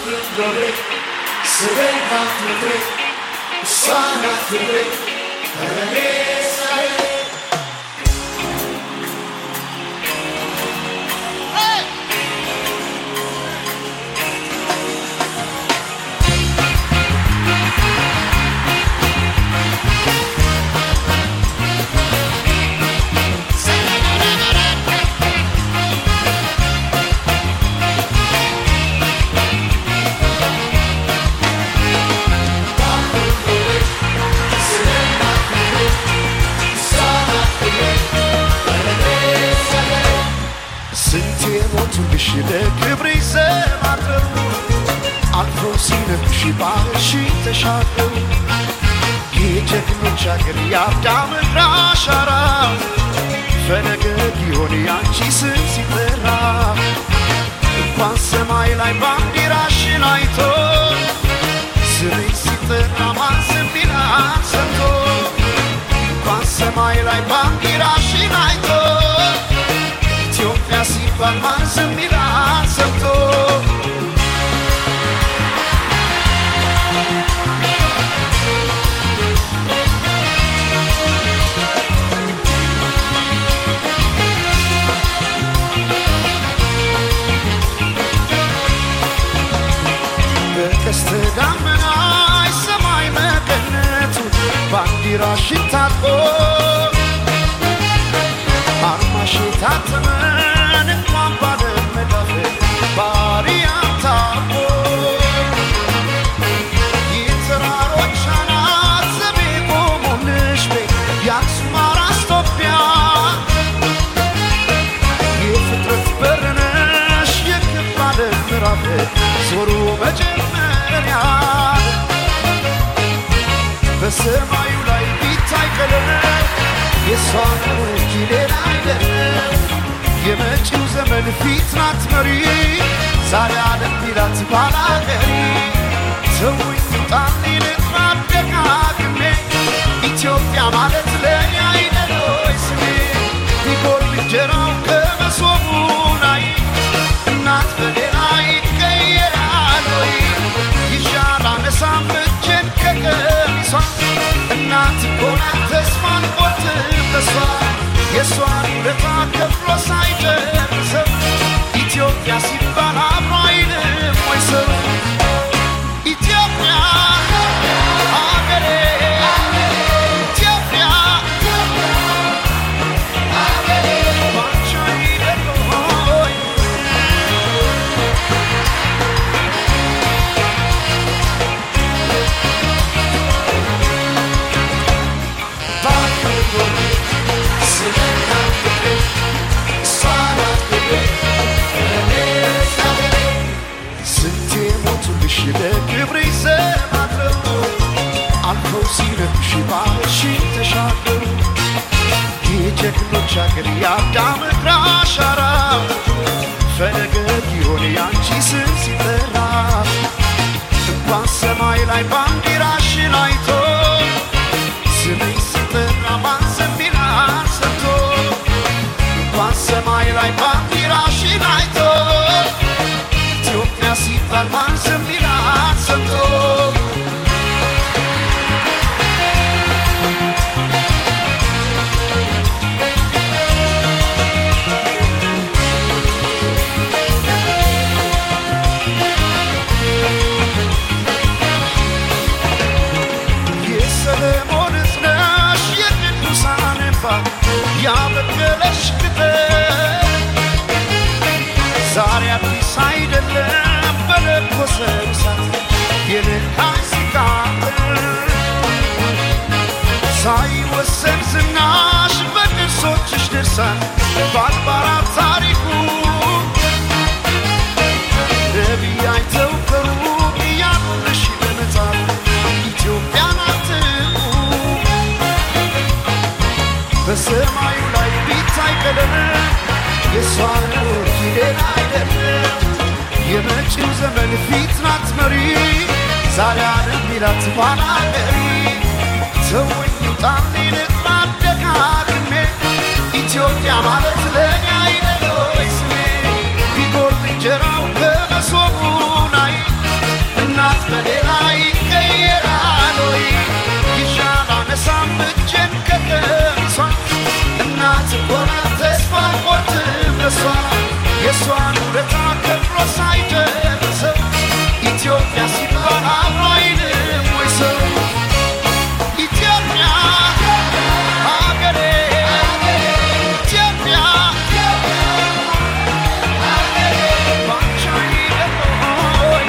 ስንት የሞቱልሽ ለክብሬ ዘማረው አልፎ ሲነግሽ ባህርሽ ተሻገሩ የጀግኖች አገር የአዳም እግር አሻራ ፈለገ ሊሆን ያንቺ ስም ሲጠራ እንኳን ሰማይ ላይ ባንዲራሽን አይቶ ስምሽ ሲጠራ ማን ዝም ይላል ሰምቶ እንኳን ሰማይ ላይ ባንዲራሽን አይቶ ኢትዮጵያ ሲባል ማን ዝም ይላል ሰምቶ በቀስተ ደመና ሰማይ መቀነቱ ባንዲራሽን ታጥቆ አርማሽ የታተመን እንኳን ባለመዳፍ ባሪያም ታቦ የተራሮች አናት ዘቤ ቆሞልሽ ቤት የአክሱም አራስ ኢትዮጵያ የፍጥረት በር ነሽ የክብ ዓለም ምዕራፍ ዞሮ መጀመሪያ በሰማዩ ላይ ቢታይ ቀለም የእሷ ነው እንጂ ሌላ አይደለም። የመጪው ዘመን ፊት ናት መሪ ዛሬ ዓለም ቢላት ባላገሪ ሰውኝ ውጣልኝ ልጥራ ደጋግሜ ኢትዮጵያ ማለት ለእኔ አይደል ወይ ስሜ ቢጎል እንጀራው ከመሶቡ ላይ እናት በሌላ ይቀየራል ወይ ይሻል አነሳም እጄን ከቀሚሷ እናት እኮ ናት ተስፋን ቆርጥም በሷ የእሷን ውለታ ከፍሎ ሳይጨርሰው ኢትዮጵያ ሲባል አብሮ አይልም ወይ ሰው ኢትዮጵያ አገሬ ኢትዮጵያ ባንቺ አይደል ሆይ ስንቴ ሞቱልሽ ለክብሬ ዘማረው አልፈው ሲነግሽ ባህርሽን ተሻገሩ የጀግኖች አገር የአዳም እግር አሻራ ፈለገ ሊሆን ያንቺ ስም ሲጠራ እንኳን ሰማይ ላይ ባንዲራሽን አይቶ ስምሽ ሲጠራ ማን ዝም ይላል ሰምቶ እንኳን ሰማይ ላይ ባንዲራሽን አይቶ ኢትዮጵያ ሲባል ማን ዝም ይላል ሰምቶ የሰለሞን እዝነሽ የቅዱሳን እንባ ያበቀለሽ ቅጠል ዛሬ አዲስ አይደለም በለኮሰ እሳት የነካኝ ሲቃጠል ሳይወሰን ዝናሽ በቅርሶችሽ ድርሳን በአድባራት ታሪኩ ነቢይ አይተው ከሩቅ እያሉልሽ በመጻፍ ኢትዮጵያን አትንኩ በሰማዩ ላይ ቢታይ ቀለም የእሷ ነው እንጂ ሌላ አይደለም። የመጪው ዘመን ፊት ናት መሪ ዛሬ ዓለም ቢላት ኋላ ቀሪ ሰዎች ውጣልኝ ልጥራ ደጋግሜ ኢትዮጵያ ማለት ለእኔ አይደል ወይ ስሜ ቢጎርጥ እንጀራው ከመሶቡ ላይ የእሷን ውለታ ከፍሎ ሳይጨርሰው ኢትዮጵያ ሲባል አብሮ አይልም ወይ ሰው ኢትዮጵያ ሀገሬ ኢትዮጵያ ባንቺ አይደለም ሆይ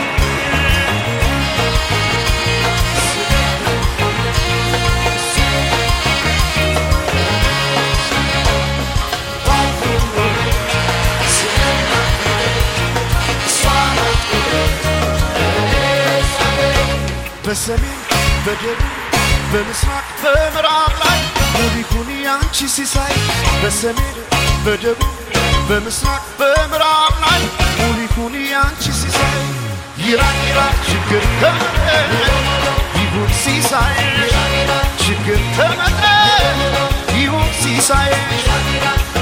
በሰሜን በደቡብ በምስራቅ በምዕራብ ላይ ውብ ይሁን ያንቺ ሲሳይ በሰሜን በደቡብ በምስራቅ በምዕራብ ላይ ውብ ይሁን ያንቺ ሲሳይ ይራቅ ይራቅ ችግር ተመረ ይሁን ሲሳይ ችግር ተመረ ይሁን ሲሳይ